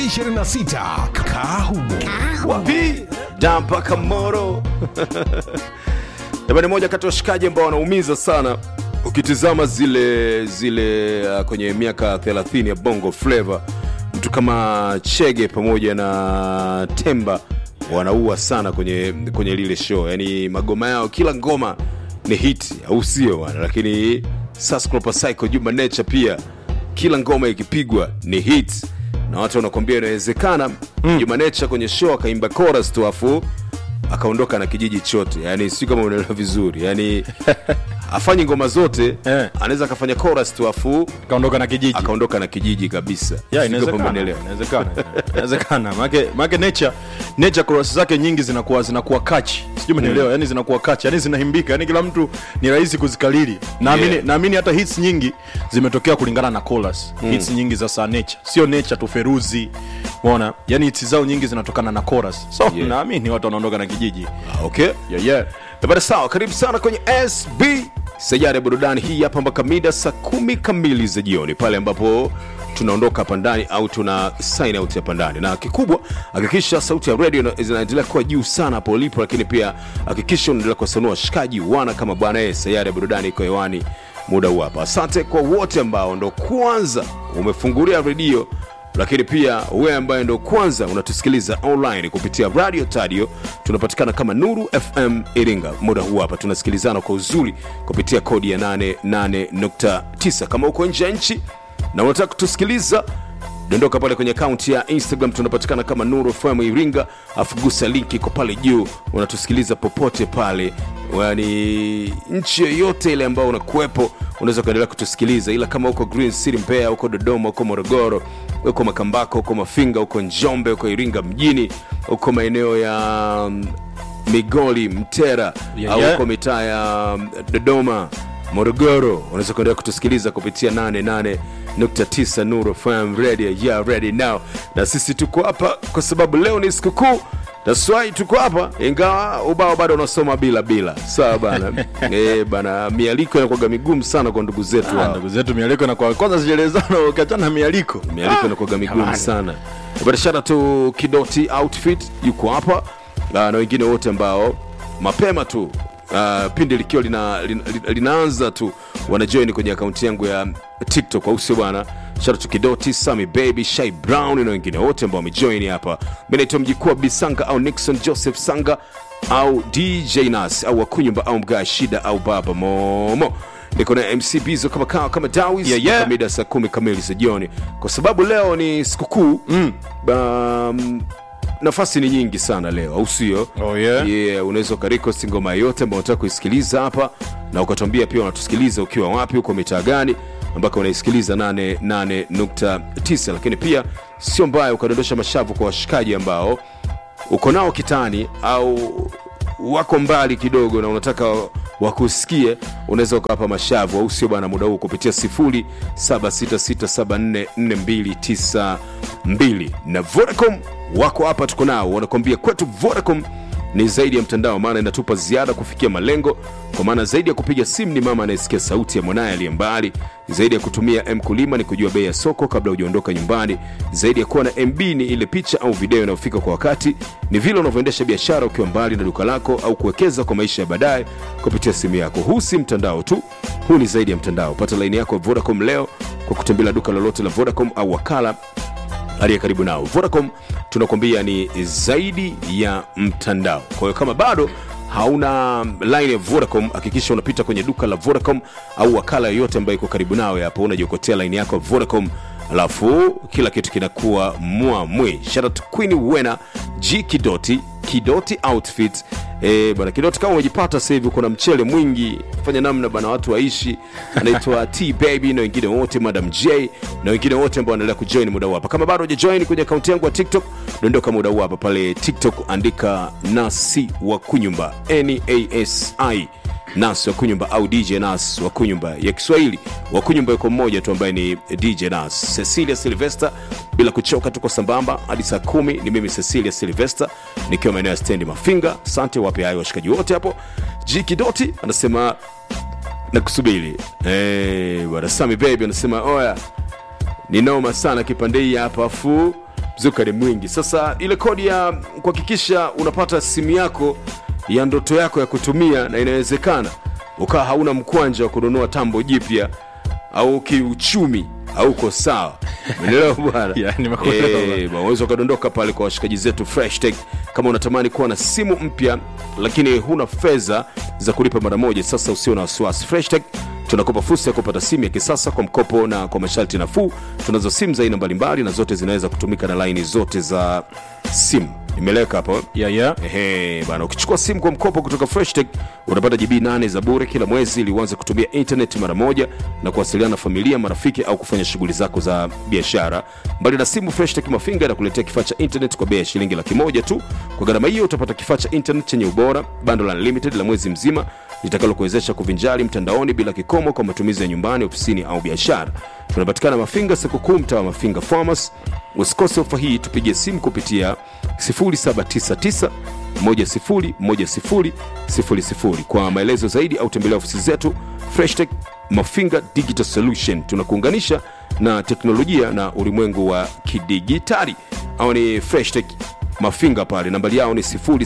2026 Kahumo. wapi da mpaka moro jamani moja kati ya washikaji ambao wanaumiza sana ukitizama zile zile uh, kwenye miaka 30 ya bongo flava mtu kama chege pamoja na temba wanaua sana kwenye kwenye lile show yani magoma yao kila ngoma ni hit au sio bwana lakini Sasclopa Psycho Juma Nature pia kila ngoma ikipigwa ni hit na watu wanakwambia inawezekana mm. Juma Nature kwenye show akaimba chorus tu afu akaondoka na kijiji chote yani si kama unaelewa vizuri yani afanyi ngoma zote Eh. anaweza akafanya chorus tu afu kaondoka na kijiji akaondoka na kijiji kabisa Yeah, Sijui kama inawezekana umeelewa. inawezekana inawezekana make make nature nature chorus zake nyingi zinakuwa zinakuwa kachi sijui umenielewa yani zinakuwa kachi yani zinaimbika yani kila mtu ni rahisi kuzikalili naamini Yeah. naamini hata hits nyingi zimetokea kulingana na chorus hits nyingi za saa nature sio nature tu feruzi umeona yani hits zao nyingi zinatokana na chorus so Yeah. naamini watu wanaondoka na kijiji Ah, okay yeah, yeah. Bada sawa, karibu sana kwenye SB Sayari ya burudani hii hapa mpaka mida saa kumi kamili za jioni, pale ambapo tunaondoka hapa ndani au tuna sign out hapa ndani, na kikubwa hakikisha sauti ya radio ina- zinaendelea kuwa juu sana hapo ulipo, lakini pia hakikisha unaendelea kuwasanua washikaji wana kama bwana yeye. Sayari ya burudani iko hewani muda huu hapa. Asante kwa wote ambao ndo kwanza umefungulia redio lakini pia wewe ambaye ndo kwanza unatusikiliza online kupitia radio tadio tunapatikana kama nuru fm iringa muda huu hapa tunasikilizana kwa uzuri kupitia kodi ya 88.9 kama uko nje ya nchi na unataka kutusikiliza dondoka pale kwenye akaunti ya instagram tunapatikana kama nuru fm iringa afu gusa linki iko pale juu unatusikiliza popote pale yani nchi yoyote ile ambayo unakuwepo unaweza ukaendelea kutusikiliza ila kama uko green city mbeya uko dodoma uko morogoro uko makambako uko mafinga uko njombe uko iringa mjini uko maeneo ya mm, migoli mtera Yeah, au yeah. uko mitaa ya mm, dodoma morogoro unaweza kuendelea kutusikiliza kupitia 88.9 nuru fm radio yeah ready now na sisi tuko hapa kwa sababu leo ni sikukuu taswai tuko hapa ingawa ubao bado unasoma bila bila sawa bana e, bana mialiko inakwaga migumu sana kwa ndugu zetu Ah, hao. ndugu zetu mialiko na kwa kwanza sijaelezana ukiachana na mialiko mialiko inakwaga migumu sana barashara tu kidoti outfit yuko hapa Ah, na wengine wote ambao mapema tu uh, pindi likiwa lina, lina, linaanza tu wanajoin kwenye akaunti yangu ya tiktok au sio bwana shara tu kidoti sami baby shai brown na wengine wote ambao wamejoin hapa mi naitwa mjikuu wa bisanga au nixon joseph sanga au dj nas au wakunyumba au mgaa shida au baba momo niko na mc bizo kama kawa kama dawis Yeah, yeah. mpaka mida saa kumi kamili za jioni kwa sababu leo ni sikukuu mm. um, nafasi ni nyingi sana leo au sio Oh, yeah? yeah, unaweza ukarikosti ngoma yote ambao unataka kuisikiliza hapa na ukatuambia pia unatusikiliza ukiwa wapi uko mitaa gani ambako unaisikiliza 88.9 lakini pia sio mbaya ukadondosha mashavu kwa washikaji ambao uko nao kitani au wako mbali kidogo na unataka wakusikie unaweza ukawapa mashavu au sio bana muda huu kupitia 0766744292 na vodacom wako hapa tuko nao wanakuambia kwetu vodacom ni zaidi ya mtandao maana inatupa ziada kufikia malengo kwa maana zaidi ya kupiga simu ni mama anayesikia sauti ya mwanaye aliye mbali zaidi ya kutumia mkulima ni kujua bei ya soko kabla hujaondoka nyumbani zaidi ya kuwa na mb ni ile picha au video inayofika kwa wakati ni vile unavyoendesha biashara ukiwa mbali na duka lako au kuwekeza kwa maisha ya baadaye kupitia simu yako huu si mtandao tu huu ni zaidi ya mtandao pata laini yako ya vodacom leo kwa kutembelea duka lolote la vodacom au wakala aliye karibu nao vodacom tunakwambia ni zaidi ya mtandao kwa hiyo kama bado hauna line ya vodacom hakikisha unapita kwenye duka la vodacom au wakala yoyote ambayo iko karibu nawe hapo unajiokotea line yako ya vodacom alafu kila kitu kinakuwa mwamwi sharat queen wena g kidoti kidoti outfit E, bana kidoti kama umejipata sasa hivi kuna mchele mwingi fanya namna bana watu waishi anaitwa t baby na wengine wote madam j na wengine wote ambao wanaendelea kujoin muda huu hapa kama bado hujajoin kwenye akaunti yangu ya tiktok dondoka muda huu hapa pale tiktok andika nasi wa kunyumba nasi nas wa kunyumba au dj nas wa kunyumba ya kiswahili wa kunyumba yuko mmoja tu ambaye ni dj nas cecilia silvester bila kuchoka tuko sambamba hadi saa kumi ni mimi cecilia silvester nikiwa maeneo ya stendi mafinga asante wape hayo washikaji wote hapo jikidoti anasema nakusubiri hey, bwana sami baby anasema oya ni noma sana kipande hii hapa afu mzuka ni mwingi sasa ile kodi ya kuhakikisha unapata simu yako ya ndoto yako ya kutumia na inawezekana ukawa hauna mkwanja wa kununua tambo jipya au kiuchumi hauko sawa umeelewa bwana Yeah, nimekuelewa bwana. Eh, unaweza ukadondoka pale kwa washikaji zetu fresh tech kama unatamani kuwa na simu mpya lakini huna fedha za kulipa mara moja sasa usio na wasiwasi fresh tech tunakupa fursa ya kupata simu ya kisasa kwa mkopo na kwa masharti nafuu tunazo simu za aina mbalimbali na zote zinaweza kutumika na laini zote za simu imeleweka hapo yeah, yeah. Ehe, bana ukichukua simu kwa mkopo kutoka freshtech unapata gb 8 za bure kila mwezi ili uanze kutumia internet mara moja na kuwasiliana na familia marafiki au kufanya shughuli zako za biashara mbali na simu freshtech mafinga inakuletea kifaa cha internet kwa bei ya shilingi laki moja tu kwa gharama hiyo utapata kifaa cha internet chenye ubora bando la unlimited la mwezi mzima litakalokuwezesha kuvinjari mtandaoni bila kikomo kwa matumizi ya nyumbani ofisini au biashara tunapatikana mafinga sikukuu mtaa wa mafinga farmers usikose ofa hii tupigie simu kupitia 0799 101000 kwa maelezo zaidi au tembelea ofisi zetu freshtech mafinga digital solution tunakuunganisha na teknolojia na ulimwengu wa kidigitali au ni freshtech mafinga pale nambari yao ni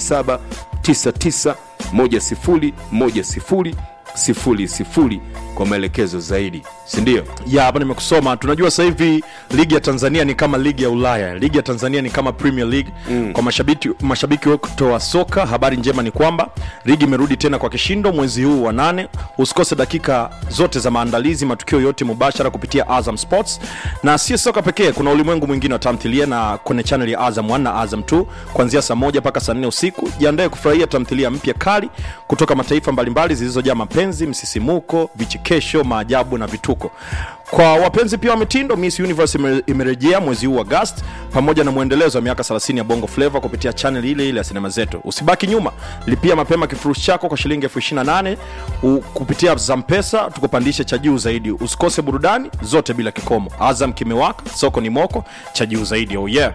0799101000 kwa maelekezo zaidi sindio ya hapa nimekusoma tunajua sasa hivi ligi ya tanzania ni kama ligi ya ulaya ligi ya tanzania ni kama premier league mm. kwa mashabiki mashabiki wote wa soka habari njema ni kwamba ligi imerudi tena kwa kishindo mwezi huu wa nane usikose dakika zote za maandalizi matukio yote mubashara kupitia azam sports na sio soka pekee kuna ulimwengu mwingine wa tamthilia na kwenye chanel ya azam 1 na azam 2 kuanzia saa moja mpaka saa nne usiku jiandae kufurahia tamthilia mpya kali kutoka mataifa mbalimbali zilizojaa mapenzi msisimuko vichekesho maajabu na vituko kwa wapenzi pia wa mitindo miss universe ime- imerejea mwezi huu agast pamoja na mwendelezo wa miaka 30 ya bongo flavo kupitia chanel ile ile ya sinema zetu usibaki nyuma lipia mapema kifurushi chako kwa shilingi elfu 28 u- kupitia zampesa tukupandishe cha juu zaidi usikose burudani zote bila kikomo azam kimewaka soko ni moko cha juu zaidi oh yeah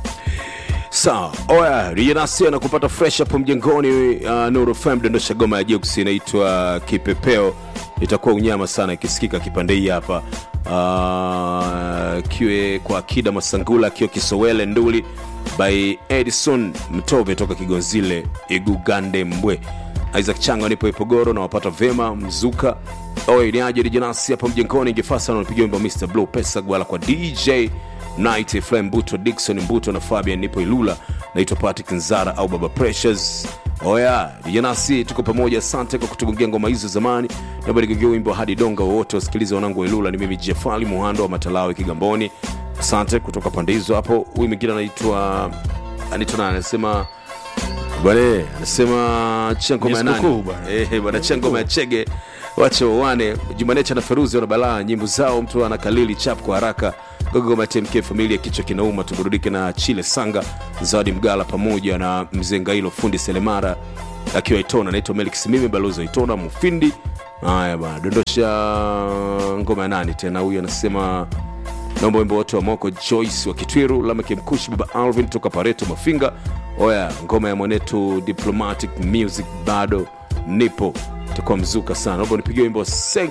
sawa oya rijanasi anakupata fresh hapo mjengoni uh, nuru fm dondosha goma ya jeuks inaitwa kipepeo itakuwa unyama sana ikisikika kipande hii hapa uh, kiwe kwa akida masangula akiwa kisowele nduli by edison mtove toka kigonzile igugande mbwe isaac chango nipo ipogoro na wapata vema mzuka oye niaje rijanasi hapa mjengoni ingefasa napiga wimbo mr blue pesa gwala kwa dj night Efraim mbuto dikson mbuto na fabian nipo ilula naitwa patrick nzara au baba precious oya vijanasi tuko pamoja asante kwa kutugungia ngoma hizo zamani naomba nigungia wimbo hadi donga wowote wasikilize wanangu wa ilula ni mimi jefali muhando wa matalawe kigamboni asante kutoka pande hizo hapo huyu mwingine anaitwa anaitwa nani anasema bwana anasema chia ngoma ya Ni sikukuu nani bwana. Eh, bwana chia ngoma ya chege wache wawane jumanecha na feruzi wana balaa nyimbo zao mtu ana kalili chap kwa haraka gogoma tmk familia kichwa kinauma tuburudike na chile sanga zawadi mgala pamoja na mzee ngailo fundi selemara akiwa itona naitwa melik simimi balozi wa itona mufindi haya bana dondosha ngoma ya nani tena huyu anasema naomba wimbo wote wa moko joyce wa kitwiru lameke mkushi baba alvin toka pareto mafinga oya ngoma ya mwanetu diplomatic music bado nipo itakuwa mzuka sana naomba nipigie wimbo seng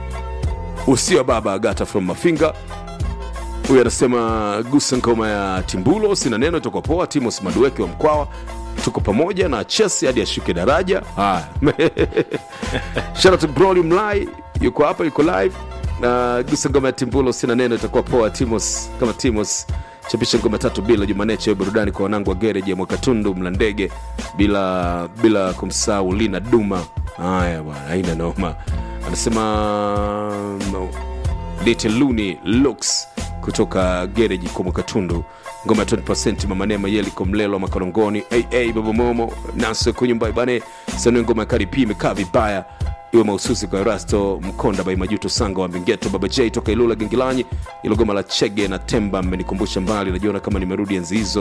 usio baba agata from mafinga huyu anasema gusa ngoma ya timbulo sina neno itakuwa poa timos madueke wa mkwawa tuko pamoja na chesi hadi ashuke daraja haya Shout out to Broly Mlai yuko hapa yuko live na gusa ngoma ya timbulo sina neno itakuwa poa timos kama timos chapisha ngoma tatu bila jumaneche burudani kwa wanangu wa gereji ya mwakatundu mlandege bila bila kumsahau lina duma haya bwana haina noma anasema no. Little Looney Looks kutoka gereji kwa mwakatundu ngoma ya 20 mama neema yeliko mlelo makorongoni aa baba momo naso kunyumba bane sanue ngoma ya karipi imekaa vibaya iwe mahususi kwa rasto mkonda bai majuto sanga wa mbingeto baba j toka ilula gengilanyi ilo goma la chege na temba mmenikumbusha mbali najiona kama nimerudi enzi hizo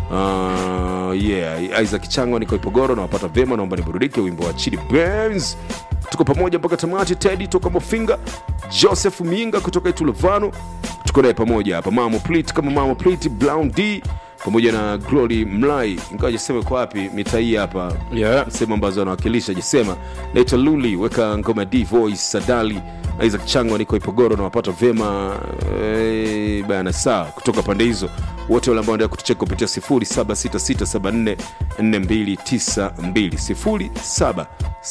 uh, yeah isaac changwa niko ipogoro nawapata vyema naomba niburudike wimbo wa chidi Benz tuko pamoja mpaka tamati tedi toka mofinga joseph minga kutoka itulovano tuko naye pamoja hapa mamo plit kama mamo plit brown d pamoja na glory mlai ingawa jasema kwa wapi mitaa hii hapa Yeah. sehemu ambazo anawakilisha jisema naitwa luli weka ngoma d voice sadali isaac changwa niko ipogoro na wapata vyema eh, bana saa kutoka pande hizo wote wale ambao endelea kutucheka kupitia 0766744292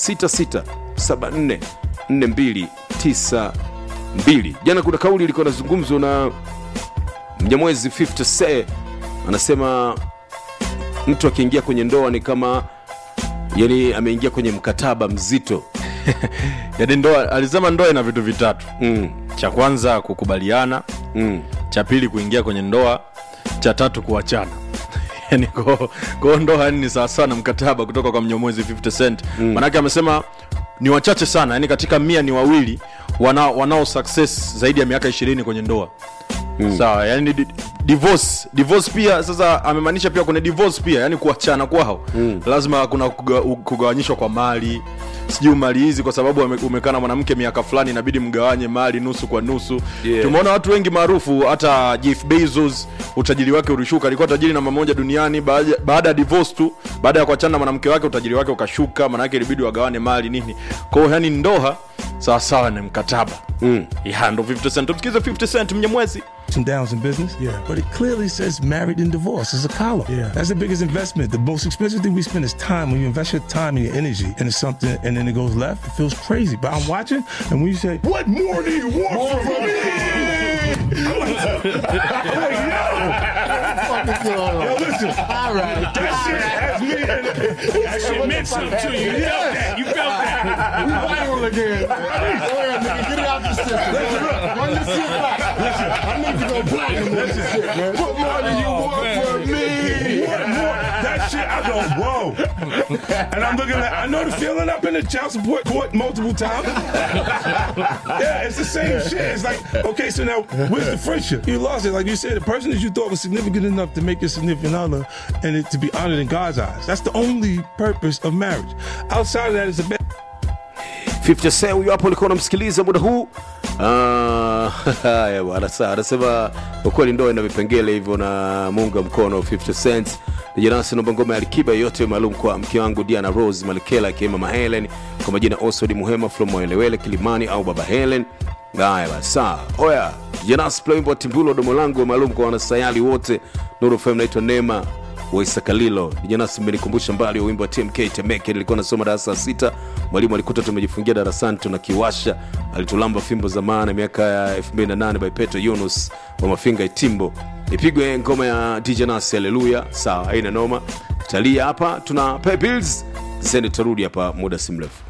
0766744292 jana kuna kauli ilikuwa nazungumzwa na mnyamwezi 50 se anasema mtu akiingia kwenye ndoa ni kama yani ameingia kwenye mkataba mzito yani ndoa alisema ndoa ina vitu vitatu mm, cha kwanza kukubaliana mm. cha pili kuingia kwenye ndoa cha tatu kuachana yani ko, ko ndoa yani ni sawasawa na mkataba kutoka kwa mnyomwezi 50 cent mm. manake amesema ni wachache sana yani katika mia ni wawili wanao, wanao success zaidi ya miaka ishirini kwenye ndoa mm. sawa yani di, divorce divorce pia sasa amemaanisha pia kuna divorce pia yani kuachana kwao mm. lazima kuna kuga, kugawanyishwa kwa mali sijui mali hizi kwa sababu ame- umekaa na mwanamke miaka fulani inabidi mgawanye mali nusu kwa nusu Yeah. tumeona watu wengi maarufu hata jeff bezos utajiri wake ulishuka alikuwa tajiri namba moja duniani baada baada ya divorce tu baada ya kuachana na mwanamke wake utajiri wake ukashuka maanake ilibidi wagawane mali nini kwao yani ndoa sawasawa ni mkataba mm. ya ndo 50 cent tumsikize 50 cent mnyemwezi and downs in business. Yeah. But it clearly says married and divorced. It's a column. Yeah. That's the biggest investment. The most expensive thing we spend is time. When you invest your time and your energy into something and then it goes left, it feels crazy. But I'm watching, and when you say, What more do you want from me? I'm like, yo. Yo, listen. All right. That shit has me. in- That shit meant something to you. You felt that. You felt that. We viral again. Go ahead, nigga. Get it out the system. Run this shit back. I need to go platinum on this shit, man. What more do you want from me? What more? That shit, I go, whoa. And I'm looking at, I know the feeling. I've been in child support court multiple times. yeah, it's the same shit. It's like, okay, so now where's the friendship? You lost it. Like you said, the person that you thought was significant enough to make your significant other and it to be honored in God's eyes. That's the only purpose of marriage. Outside of that, it's a bad. 50 Cent huyo hapo ulikuwa unamsikiliza muda huu Ah, haya bwana sawa anasema kwa kweli ndoa ina vipengele hivyo na muunga mkono 50 cent nijanasi naomba ngoma ya alikiba yote maalum kwa mke wangu diana rose malekela akiwema mama helen kwa majina osod muhema from mwelewele kilimani au baba helen haya basi sawa oya janas playimbo timbulo domo langu maalum kwa wanasayali wote nuru fm naitwa neema waisakalilo janasi mmenikumbusha mbali wa wimbo wa tmk temeke nilikuwa nasoma darasa la sita mwalimu alikuta tumejifungia darasani tunakiwasha alitulamba fimbo za maana miaka ya 28 by petro yunus wa mafinga itimbo ipigwe ngoma ya dj nasi haleluya sawa haina noma talia hapa tuna pay bills zende tutarudi hapa muda si mrefu